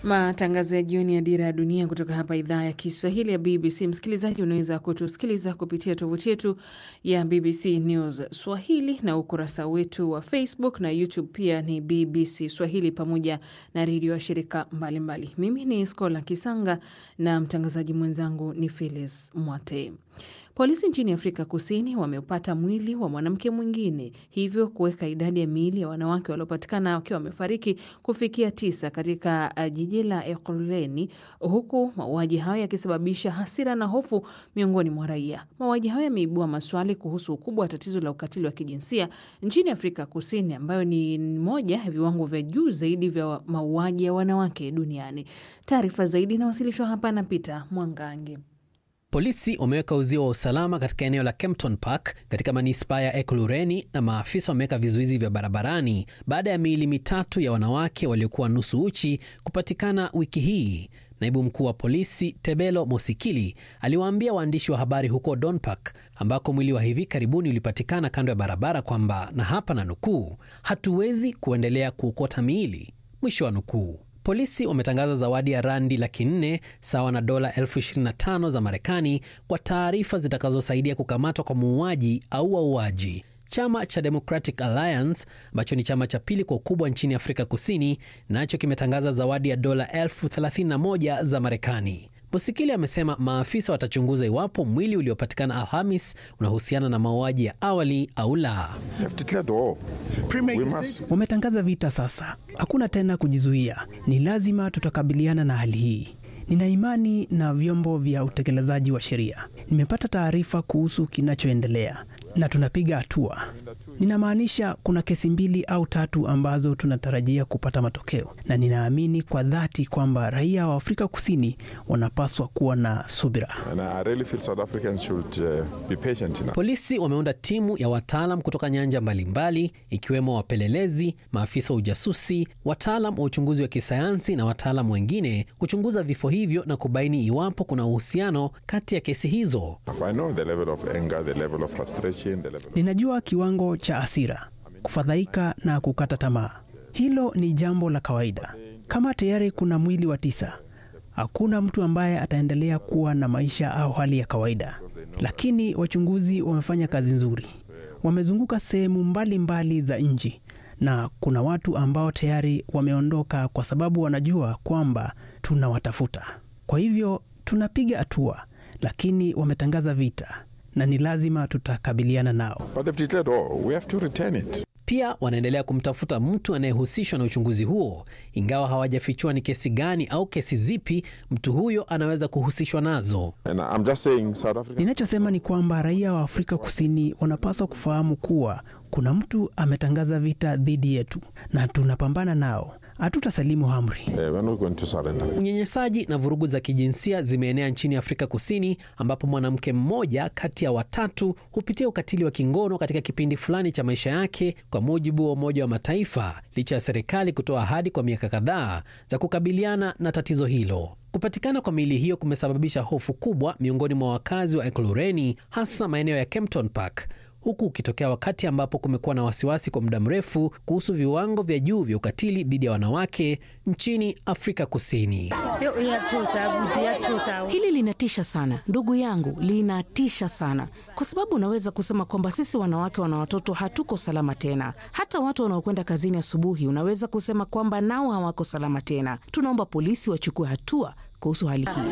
Matangazo ya jioni ya Dira ya Dunia kutoka hapa idhaa ya Kiswahili ya BBC. Msikilizaji, unaweza kutusikiliza kupitia tovuti yetu ya BBC News Swahili na ukurasa wetu wa Facebook na YouTube pia ni BBC Swahili, pamoja na redio ya shirika mbalimbali. Mimi ni Skola Kisanga na mtangazaji mwenzangu ni Phyllis Mwate. Polisi nchini Afrika Kusini wameupata mwili wa mwanamke mwingine, hivyo kuweka idadi ya miili ya wanawake waliopatikana wakiwa wamefariki kufikia tisa katika jiji la Ekurhuleni, huku mauaji hayo yakisababisha hasira na hofu miongoni mwa raia. Mauaji hayo yameibua maswali kuhusu ukubwa wa tatizo la ukatili wa kijinsia nchini Afrika Kusini, ambayo ni moja ya viwango vya juu zaidi vya mauaji ya wanawake duniani. Taarifa zaidi inawasilishwa hapa na Peter Mwangangi. Polisi wameweka uzio wa usalama katika eneo la Kempton Park katika manispaa ya Ekurhuleni na maafisa wameweka vizuizi vya barabarani baada ya miili mitatu ya wanawake waliokuwa nusu uchi kupatikana wiki hii. Naibu mkuu wa polisi Tebelo Mosikili aliwaambia waandishi wa habari huko Donpark ambako mwili wa hivi karibuni ulipatikana kando ya barabara kwamba, na hapa na nukuu, hatuwezi kuendelea kuokota miili, mwisho wa nukuu. Polisi wametangaza zawadi ya randi laki nne sawa na dola elfu ishirini na tano za Marekani kwa taarifa zitakazosaidia kukamatwa kwa muuaji au wauaji. Chama cha Democratic Alliance ambacho ni chama cha pili kwa ukubwa nchini Afrika Kusini nacho kimetangaza zawadi ya dola elfu thelathini na moja za Marekani. Musikili amesema maafisa watachunguza iwapo mwili uliopatikana Alhamis unahusiana na mauaji ya awali au la. Wametangaza vita sasa, hakuna tena kujizuia, ni lazima tutakabiliana na hali hii. Nina imani na vyombo vya utekelezaji wa sheria. Nimepata taarifa kuhusu kinachoendelea na tunapiga hatua. Ninamaanisha kuna kesi mbili au tatu ambazo tunatarajia kupata matokeo, na ninaamini kwa dhati kwamba raia wa Afrika Kusini wanapaswa kuwa na subira. Polisi wameunda timu ya wataalam kutoka nyanja mbalimbali, ikiwemo wapelelezi, maafisa wa ujasusi, wataalam wa uchunguzi wa kisayansi na wataalam wengine kuchunguza vifo hivyo na kubaini iwapo kuna uhusiano kati ya kesi hizo. Ninajua kiwango cha hasira, kufadhaika na kukata tamaa. Hilo ni jambo la kawaida. Kama tayari kuna mwili wa tisa, hakuna mtu ambaye ataendelea kuwa na maisha au hali ya kawaida. Lakini wachunguzi wamefanya kazi nzuri, wamezunguka sehemu mbalimbali za nchi, na kuna watu ambao tayari wameondoka kwa sababu wanajua kwamba tunawatafuta. Kwa hivyo tunapiga hatua, lakini wametangaza vita na ni lazima tutakabiliana nao. Pia wanaendelea kumtafuta mtu anayehusishwa na uchunguzi huo, ingawa hawajafichua ni kesi gani au kesi zipi mtu huyo anaweza kuhusishwa nazo. Ninachosema ni kwamba raia wa Afrika Kusini wanapaswa kufahamu kuwa kuna mtu ametangaza vita dhidi yetu na tunapambana nao. Hatutasalimu amri. Unyanyasaji na vurugu za kijinsia zimeenea nchini Afrika Kusini, ambapo mwanamke mmoja kati ya watatu hupitia ukatili wa kingono katika kipindi fulani cha maisha yake, kwa mujibu wa Umoja wa Mataifa, licha ya serikali kutoa ahadi kwa miaka kadhaa za kukabiliana na tatizo hilo. Kupatikana kwa miili hiyo kumesababisha hofu kubwa miongoni mwa wakazi wa Ekurhuleni, hasa maeneo ya Kempton Park huku ukitokea wakati ambapo kumekuwa na wasiwasi kwa muda mrefu kuhusu viwango vya juu vya ukatili dhidi ya wanawake nchini Afrika Kusini. Hili linatisha sana ndugu yangu, linatisha sana kwa sababu unaweza kusema kwamba sisi wanawake wana watoto hatuko salama tena. Hata watu wanaokwenda kazini asubuhi, unaweza kusema kwamba nao hawako salama tena. Tunaomba polisi wachukue hatua kuhusu hali hii.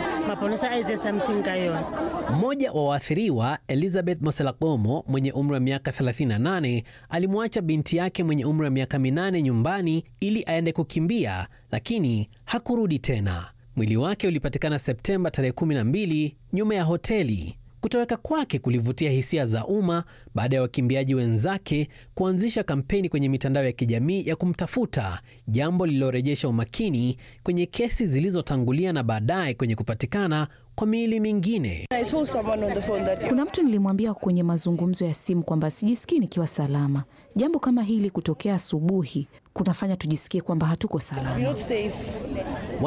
Mmoja wa waathiriwa Elizabeth Moselagomo mwenye umri wa miaka 38 alimwacha binti yake mwenye umri wa miaka minane nyumbani ili aende kukimbia, lakini hakurudi tena. Mwili wake ulipatikana Septemba tarehe 12 nyuma ya hoteli. Kutoweka kwake kulivutia hisia za umma baada ya wakimbiaji wenzake kuanzisha kampeni kwenye mitandao ya kijamii ya kumtafuta, jambo lililorejesha umakini kwenye kesi zilizotangulia na baadaye kwenye kupatikana kwa miili mingine. Kuna mtu nilimwambia kwenye mazungumzo ya simu kwamba sijisikii nikiwa salama. Jambo kama hili kutokea asubuhi kunafanya tujisikie kwamba hatuko salama.